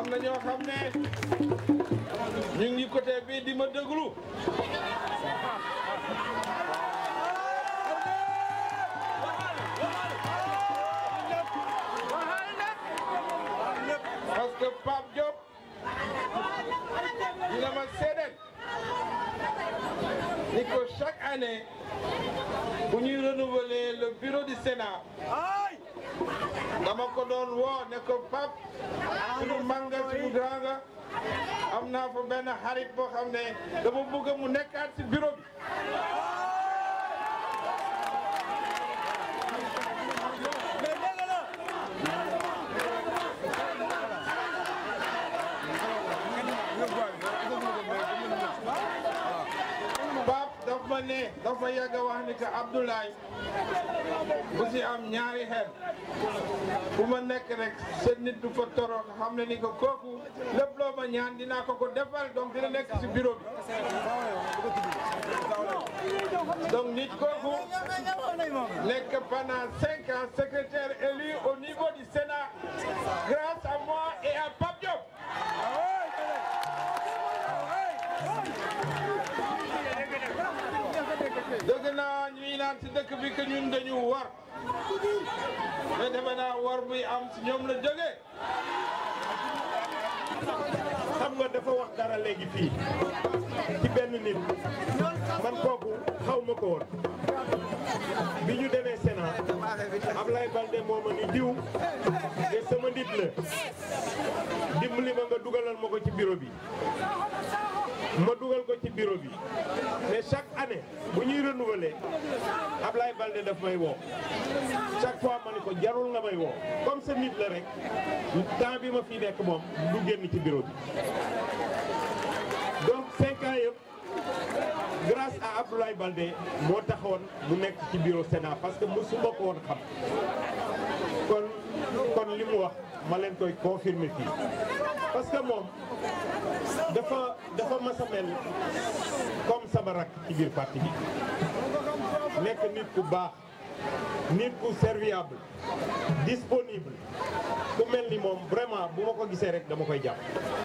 am na ñoo xam ne ñu ngi côté bii di ma déglu parce que Pape Diop dina ma seedeel ni ko chaque année bu ñuy renouveler le bureau du Sénat dama ko doon woo ne ko Pape suñu manga suñu grand nga am naa fa benn xarit boo xam ne dama bëgg mu nekkaat ci bureau bi Pape daf ma ne daf ma yàgg a wax ni que Abdoulaye bu si am ñaari xel fu ma nekk rek seen nit du fa torox xam ne ni que kooku lépp loo ma ñaan dinaa ko ko defal donc dina nekk si bureau bi donc nit kooku nekk pendant cinq ans secrétaire élu au niveau du Sénat grâce à moi et à Pape Diop dëgg naa ñuy naan si dëkk bi que ñun dañu war mais defe naa war buy am si ñoom la jógee xam nga dafa wax dara léegi fii ci benn nit man kooku xaw ma ko woon bi ñu demee Sénat Ablaye Balde moo ma ni diw te sama nit la dimbali ma nga dugalal ma ko ci bureau bi ma dugal ko ci bureau bi mais chaque année bu ñuy renouveler Ablaye Balde daf may woo chaque fois ma ni ko jarul nga may woo comme sa nit la rek temps bi ma fi nekk moom du génn ci bureau bi donc cinq ans yëpp grâce à Abdoulaye Baldé moo taxoon mu nekk ci bureau Sénat parce que mosuma ko woon xam kon kon li mu wax ma leen koy confirmer fii parce que moom dafa dafa mas a mel comme sama rakk ci biir parti bi nekk nit ku baax nit ku serviable disponible ku mel ni moom vraiment bu ma ko gisee rek dama koy jàpp